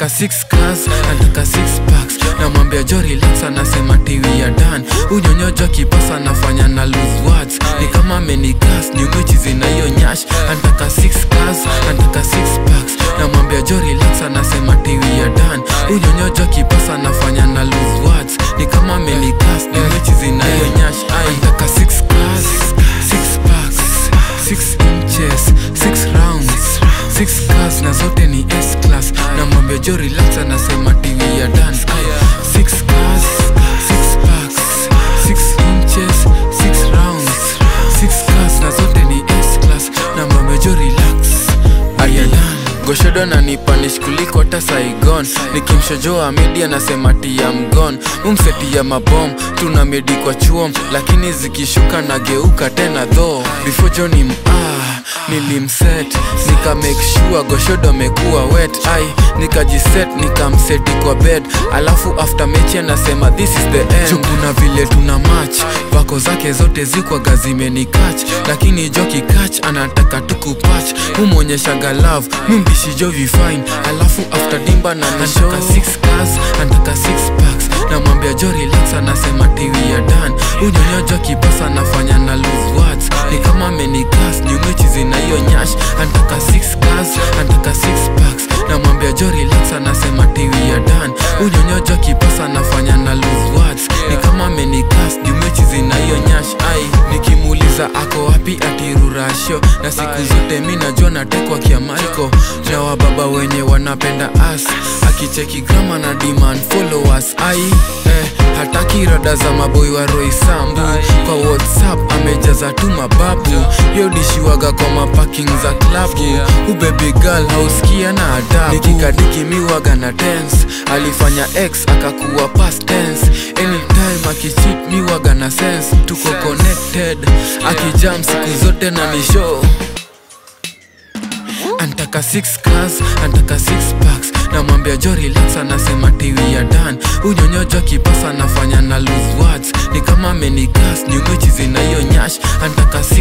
Antaka six cars, antaka six packs Namwambia jo relax anasema tiwi ya dan Unyonyojo kipasa nafanya na lose words Ni kama amenigas ni mwichi zina hiyo nyash Antaka six cars, antaka six packs Namwambia jo relax anasema tiwi ya dan Unyonyojo kipasa nafanya na lose words Ni kama amenigas ni mwichi zina hiyo nyash Ai, Antaka six cars, six packs Six inches, six rounds Six cars na zote ni S-class Namwambia jo relax anasema TV ya dan Ay, Six cars, six packs Six inches, six rounds Six cars na zote ni S-class Namwambia jo relax Aya dan Goshodo na nipanish kuliko hata Saigon Nikimshojoa media nasema tia mgon Umseti ya mabom tuna medi kwa chuom Lakini zikishuka nageuka tena tho Before Johnny ah, nilimset Nika make sure Goshodo amekuwa wet ai Nikajiset nikamseti kwa bed Alafu after mechi anasema this is the end Juu kuna vile tuna match Vako zake zote zikwaga zimenikach Lakini Joki catch anataka tukupach Humonyeshaga love mimbishi jo vifine Alafu after dimba na nashaka six cars Antaka six packs Namwambia jo relax anasema tiwi ya dan Unyonyojo kipasa nafanya na lose words Ni kama amenigas nyumechi zina hiyo nyash Antaka six cars, antaka six packs Namwambia jo relax anasema tiwi ya dan Unyonyojo kipasa nafanya na lose words Ni kama amenigas nyumechi zina hiyo nyash Ai, nikimuuliza ako wapi atirurasho Na siku zote mi najua natekwa kia Michael Na wababa wenye wanapenda as Akicheki grama na demand followers Ai, eh, hataki rada za maboy wa Roy Sambu Kwa Whatsapp amejaza tu mababu Yo dishiwaga kwa maparking za klabu Ubaby girl hauskia na adabu Nikikadiki miwaga na dance Alifanya X akakuwa past tense Anytime akicheat miwaga na sense Tuko connected Akijam siku zote na ni show Antaka six cars, antaka six packs Namwambia jo relax anasema tiwi ya dan Unyonyojo kipasa nafanya na lose words Ni kama amenigas nyumechi zina hiyo nyash Antaka six